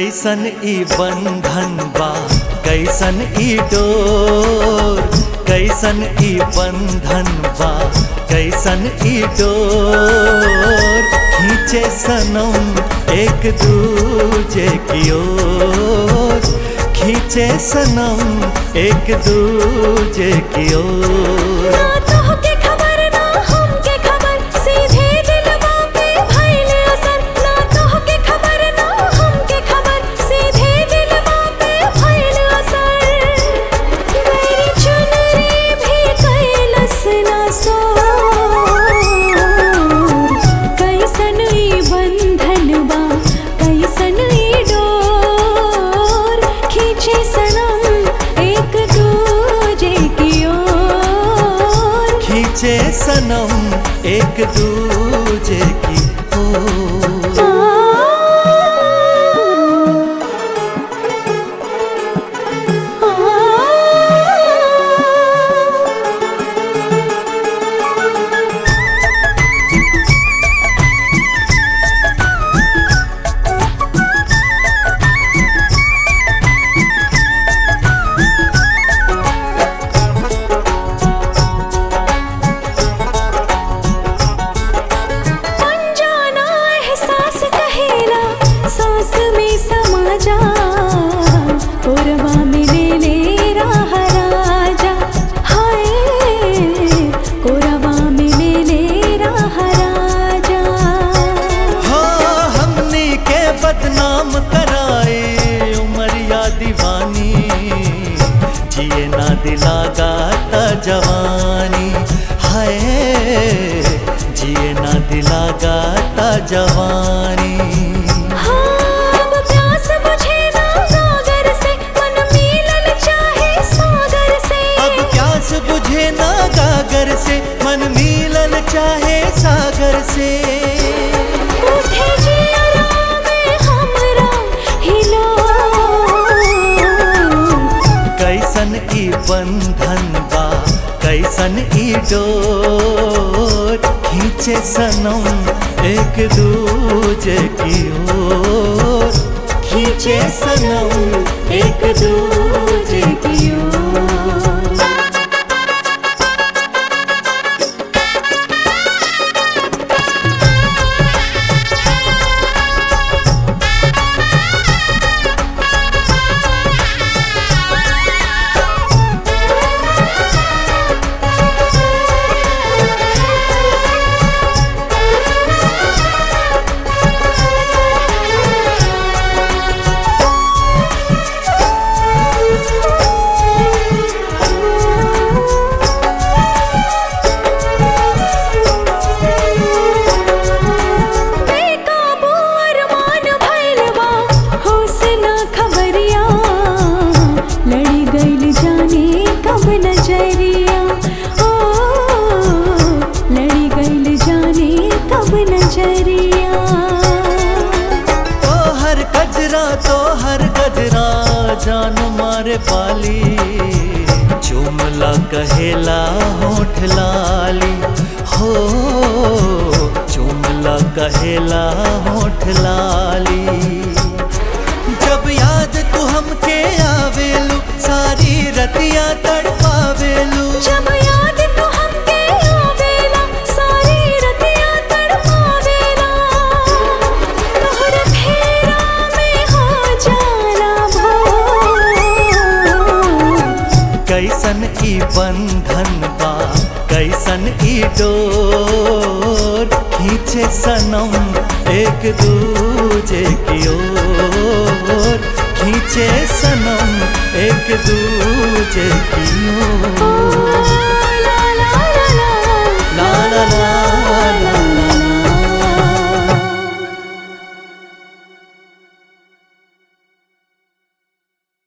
कैसन ई बंधन बा कैसन ई डोर कैसन ई बंधन बा कैसन ई डोर खींचे सनम एक दूजे की ओर खींचे सनम एक दूजे की ओर ना तोहके खबर ना हमके खबर सीधे दिलवा पे भइल असर ना तोहके खबर ना हमके खबर सीधे दिलवा पे भइल असर मेरी चुनरी भी कैलस ना सो कैसन ई बंधन बा कैसन ई डोर खींचे सनम एक दूजे की ओर खींचे सनम एक दूजे की ओर अनजाना एहसास कहेला सांस में समा जा कोरवा में ले ले राह राजा हाय कोरवा में ले ले राह राजा हो हमनी के बदनाम कराए उमरिया दीवानी जिए ना दिला गाता जवानी हाय जिए ना दिला गाता जवानी हाँ, अब प्यास बुझे ना सागर से मन मिलल चाहे सागर से अब प्यास बुझे ना गागर से मन मिलल चाहे सागर से उठे जियरा में हमरा हिलो कैसन ई बंधन बा कैसन ई डोर खींचे सनम एक दूजे की ओर खींचे सनम एक दूजे की ओर बेकाबू अरमान भइल बा होश ना खबरिया लड़ी गइल जाने कब नजरिया ओ लड़ी गइल जाने कब नजरिया तो हर गजरा तो हर गजरा जान मारे पाली चुमला कहेला होठ लाली हो चुमला कहेला होठ लाली जब याद तू हमके आवेलू सारी रतिया तड़पावेलू जब याद तू हमके आवेला सारी रतिया तड़पावेला तोहर फेरा में हो जाला भोर कैसन ई बंधन बा कैसन ई डोर खींचे सनम एक दूजे की ओर खींचे सनम एक दूजे